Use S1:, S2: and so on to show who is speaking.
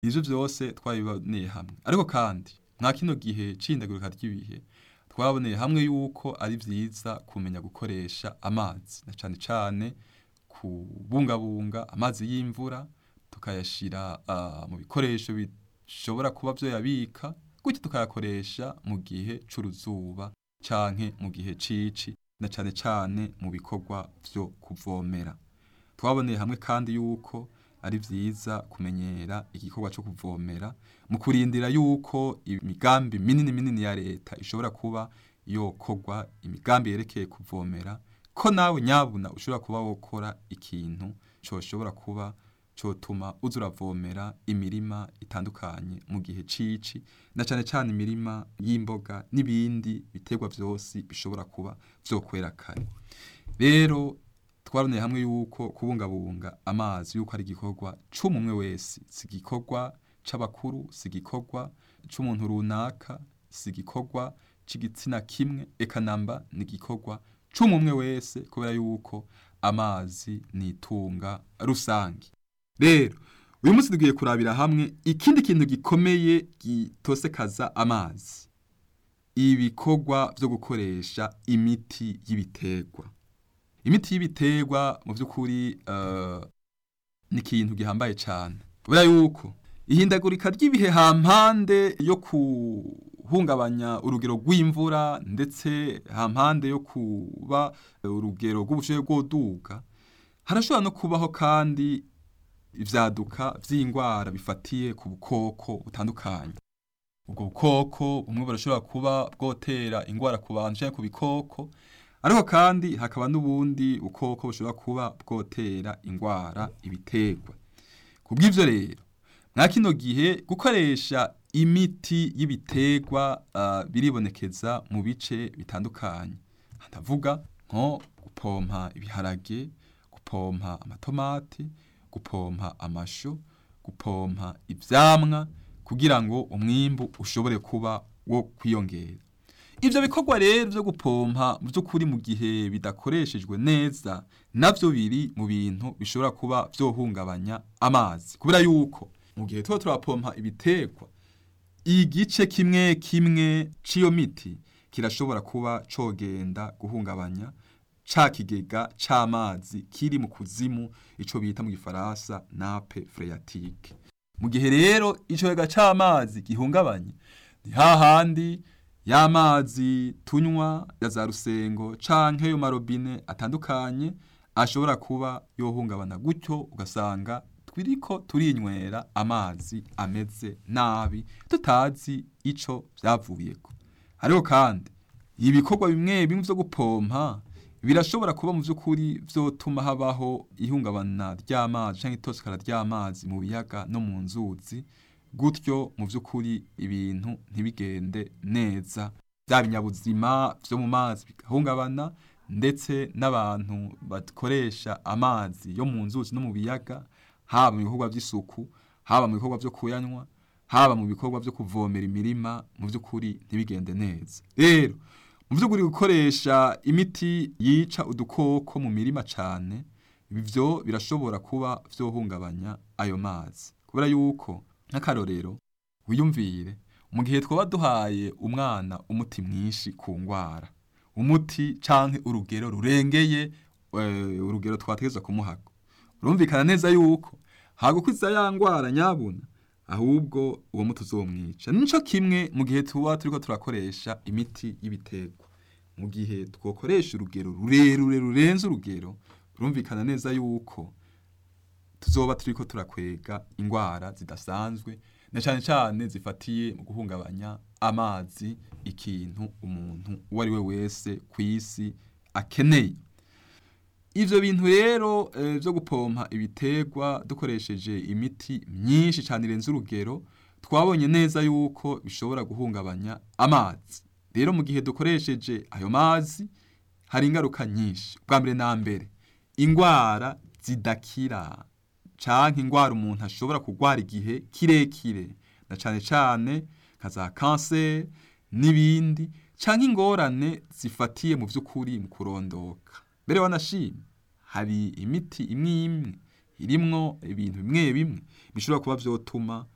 S1: ivyo vyose twabiboneye hamwe ariko kandi mwa kino gihe c'ihindagurika ry'ibihe twaboneye hamwe yuko ari vyiza kumenya gukoresha amazi na cane cane kubungabunga amazi y'imvura tukayashira uh, mu bikoresho bishobora kuba vyoyabika gutyo tukayakoresha mu gihe c'uruzuba canke mu gihe cici na cane cane mu bikorwa vyo kuvomera twaboneye hamwe kandi yuko ari vyiza kumenyera igikorwa co kuvomera mu kurindira yuko imigambi minini minini ya leta ishobora kuba yokorwa imigambi yerekeye kuvomera ko nawe nyabuna ushobora kuba wokora ikintu coshobora kuba cotuma uza uravomera imirima itandukanye mu gihe cici na cane cane imirima y'imboga n'ibindi biterwa vyose bishobora kuba vyokwera kare rero twaroneye hamwe yuko kubungabunga amazi yuko ari igikorwa c'umumwe wese si igikorwa c'abakuru si igikorwa c'umuntu runaka si igikorwa c'igitsina kimwe eka namba ni igikorwa c'umumwe wese kubera yuko amazi ni itunga rusangi rero uyu munsi tugiye kurabira hamwe ikindi kintu gikomeye gitosekaza amazi ibikorwa vyo gukoresha imiti y'ibiterwa imiti y'ibiterwa mu by'ukuri uh, ni ikintu gihambaye cyane kubera yuko ihindagurika ry'ibihe hampande yo kuhungabanya urugero rw'imvura ndetse hampande yo kuba urugero rw'ubushobozi bw'oduga harashobora no kubaho kandi ivyaduka vy'indwara bifatiye ku bukoko butandukanye ubwo bukoko bumwe burashobora kuba bwotera indwara ku bantu canke ku bikoko ariko kandi hakaba n'ubundi bukoko bushobora kuba bwotera indwara ibiterwa kubw'ivyo rero mwa kino gihe gukoresha imiti y'ibiterwa uh, biribonekeza mu bice bitandukanye ndavuga nko gupompa ibiharage gupompa amatomati gupompa amashu gupompa ivyamwa kugira ngo umwimbu ushobore kuba wo kwiyongera ivyo bikorwa rero vyo gupompa mu by'ukuri mu gihe bidakoreshejwe neza navyo biri mu bintu bishobora kuba vyohungabanya amazi kubera yuko mu gihe tuba turapompa ibiterwa igice kimwe kimwe c'iyo miti kirashobora kuba cogenda guhungabanya ca kigega c'amazi kiri mu kuzimu ico bita mu gifaransa nape phréatique mu gihe rero ico kigega c'amazi gihungabanye ni hahandi y'amazi tunywa ya za rusengo canke yo marobine atandukanye ashobora kuba yohungabana gutyo ugasanga twiriko turinywera amazi ameze nabi tutazi ico vyavuyeko hariho kandi ibikorwa bimwe bimwe vyo gupompa birashobora kuba mu vy'ukuri vyotuma habaho ihungabana ry'amazi canke itosekara ry'amazi mu biyaga no mu nzuzi gutyo mu vy'ukuri ibintu ntibigende neza vya binyabuzima vyo mu mazi bigahungabana ndetse n'abantu bakoresha amazi yo mu nzuzi no mu biyaga haba mu bikorwa vy'isuku haba mu bikorwa vyo kuyanywa haba mu bikorwa vyo kuvomera imirima mu vy'ukuri ntibigende neza rero mu vy'ukuri gukoresha imiti yica udukoko mu mirima cane ivyo birashobora kuba vyohungabanya ayo mazi kubera yuko nk'akarorero wiyumvire mu gihe twaba duhaye umwana umuti mwinshi ku ngwara umuti canke urugero rurengeye uh, urugero twategezwa kumuhako urumvikana neza yuko hagukwiza ya ngwara nyabuna ahubwo uwo muti uzomwica nico kimwe mu gihe tuba turiko turakoresha imiti y'ibiterwa mu gihe twokoresha urugero rurerure rurenze urugero urumvikana neza yuko tuzoba turiko turakwega ingwara zidasanzwe na cane cane zifatiye mu guhungabanya amazi ikintu umuntu uwo ari we wese kw'isi akeneye ivyo bintu rero e, vyo gupompa ibiterwa dukoresheje imiti myinshi cane irenze urugero twabonye neza yuko bishobora guhungabanya amazi rero mu gihe dukoresheje ayo mazi hari ingaruka nyinshi bwa mbere na mbere ingwara zidakira canke ingwara umuntu ashobora kugwara igihe kirekire na cane cane nka za kanseri n'ibindi canke ingorane zifatiye mu vy'ukuri mu kurondoka mbere wanashimye hari imiti imwe imwe irimwo ibintu bimwe bimwe bishobora kuba vyotuma